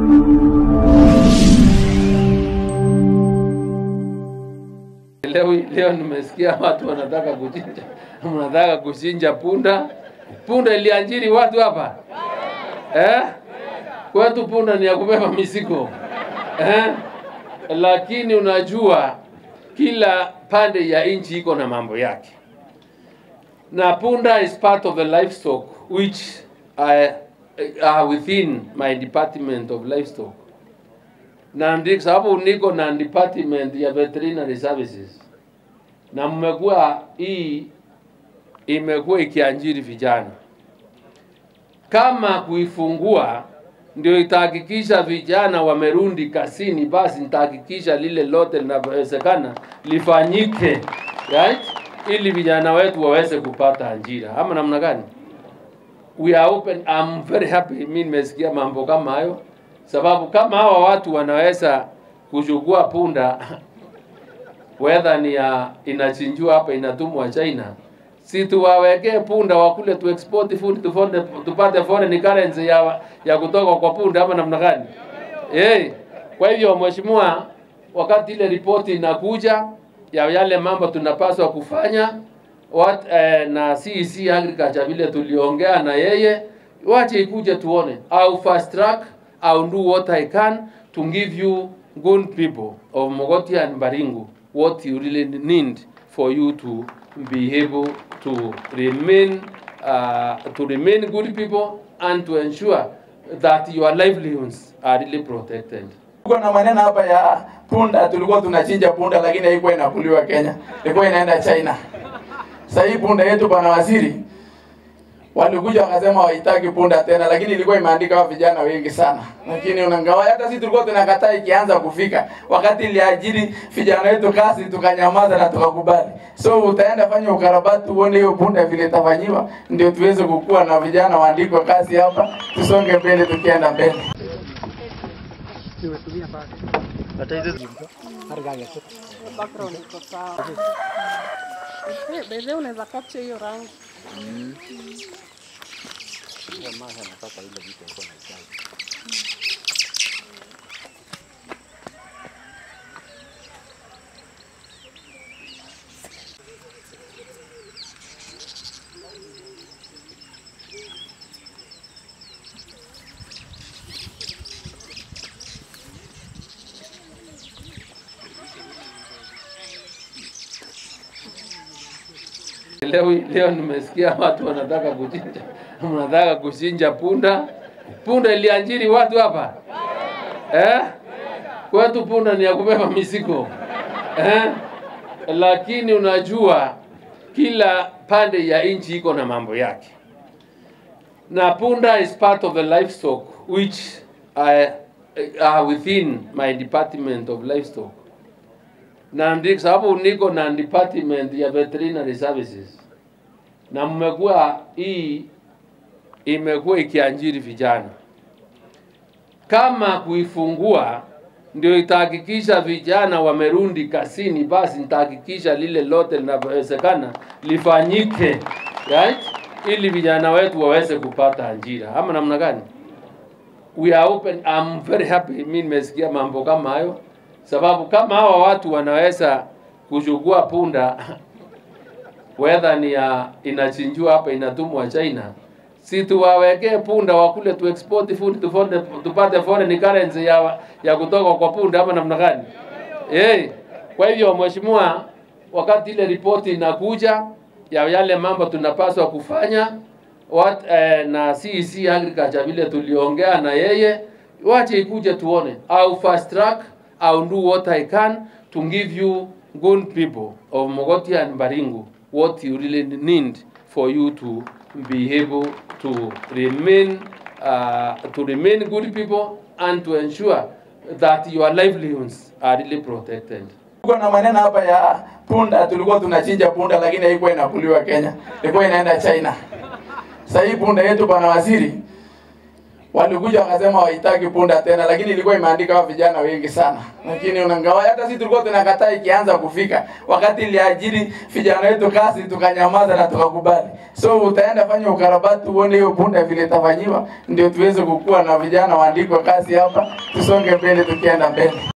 Leo, leo nimesikia watu wanataka kuchinja, mnataka kuchinja punda. Punda ilianjiri watu hapa eh? Kwetu punda ni ya kubeba mizigo eh? Lakini unajua kila pande ya nchi iko na mambo yake, na punda is part of the livestock which are, are within my department of livestock na ndi sababu niko na department ya veterinary services, na mmekuwa hii imekuwa ikiajiri vijana. Kama kuifungua ndio itahakikisha vijana wamerudi kazini, basi nitahakikisha lile lote linawezekana lifanyike, right? Ili vijana wetu waweze kupata ajira, ama namna gani? We are open. I'm very happy, mimi nimesikia mambo kama hayo sababu kama hawa watu wanaweza kuchukua punda whether ni ya inachinjwa hapa inatumwa China, si tuwawekee punda wakule tu export food tufonde, tupate foreign currency ya, ya kutoka kwa punda ama namna gani? Eh, kwa hivyo mheshimiwa, wakati ile ripoti inakuja ya yale mambo tunapaswa kufanya what, eh, na CEC agriculture vile tuliongea na yeye, wache ikuje tuone au fast track I'll do what I can to give you good people of Mogoti and Baringo what you really need for you to be able to remain uh, to remain good people and to ensure that your livelihoods are really protected. Tuko na maneno hapa ya punda, tulikuwa tunachinja punda lakini haikuwa inakuliwa Kenya, ilikuwa inaenda China. Sasa hii punda yetu bwana waziri walikuja wakasema wahitaki punda tena, lakini ilikuwa imeandika wa vijana wengi sana, lakini unangawa hata sisi tulikuwa tunakataa ikianza kufika wakati iliajiri vijana wetu kazi, tukanyamaza na tukakubali. So utaenda fanya ukarabati uone hiyo punda vile itafanyiwa, ndio tuweze kukua na vijana waandikwe kazi hapa, tusonge mbele tukienda mbele. background iko sawa. Eh, Bebe unaweza capture hiyo rangi. Leo, leo nimesikia watu wanataka kuchinja, mnataka kuchinja punda. Punda ilianjiri watu hapa eh? Kwetu punda ni ya kubeba mizigo eh? Lakini unajua kila pande ya nchi iko na mambo yake, na punda is part of the livestock which are, are within my department of livestock na ndi sababu niko na department ya veterinary services, na mmekuwa hii imekuwa ikiajiri vijana. Kama kuifungua ndio itahakikisha vijana wamerudi kazini, basi nitahakikisha lile lote linawezekana lifanyike, right? Ili vijana wetu waweze kupata ajira, ama namna gani? We are open. I'm very happy, mimi nimesikia mambo kama hayo sababu kama hawa watu wanaweza kuchukua punda whether ni ya inachinjwa hapa inatumwa China, si tuwawekee punda wakule tu export food tufonde, tupate foreign currency ya, ya kutoka kwa punda ama namna gani? Eh, kwa hivyo mheshimiwa, wakati ile ripoti inakuja ya yale mambo tunapaswa kufanya what, eh, na CEC agriculture vile tuliongea na yeye, wache ikuje tuone au fast track I'll do what I can to give you good people of Mogoti and Baringo what you really need for you to be able to remain uh, to remain good people and to ensure that your livelihoods are really protected. Tuko na maneno hapa ya punda, tulikuwa tunachinja punda lakini haikuwa inakuliwa Kenya, ilikuwa inaenda China. Sasa hii punda yetu bwana waziri walikuja wakasema wahitaki punda tena, lakini ilikuwa imeandika hao vijana wengi sana, lakini unangawa hata sisi tulikuwa tunakataa ikianza kufika. Wakati iliajiri vijana wetu kazi, tukanyamaza na tukakubali. So utaenda fanya ukarabati, uone hiyo punda vile itafanyiwa, ndio tuweze kukua na vijana waandikwe kazi hapa, tusonge mbele, tukienda mbele.